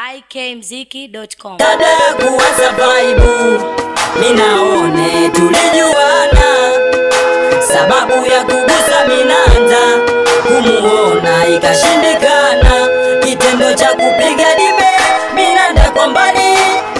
ikmziki.com. dada kuwaza vaibu minaone tulijuana sababu ya kugusa minanda kumuona ikashindikana kitendo cha kupiga dibe minanda kwa mbali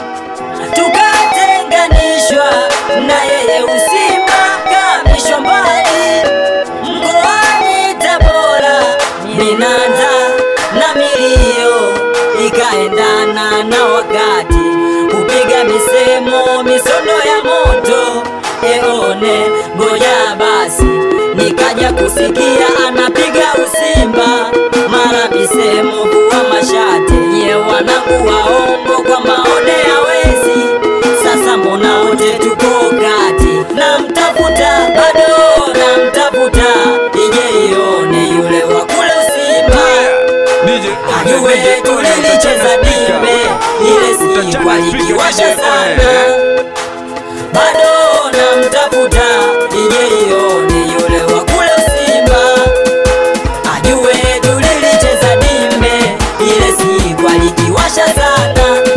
tukatenganishwa na yeye usimamishwa mbali mkoani Tabora minanda na milio ikaendana na wakati kupiga misemo misono ya moto eone ngoja basi nikaja kusikia anapiga usimba mara misemo kuwa mashate nye wanangu waongo kwa maone ya wezi sasa mbona wote tuko kati namtafuta bado namtafuta ije ione yule wa kule usimba ajue tulilicheza dimbe ile siku alikiwasha sana bado namtafuta ije ione yule wa kule usimba ajue tulilicheza dimbe ile siku alikiwasha sana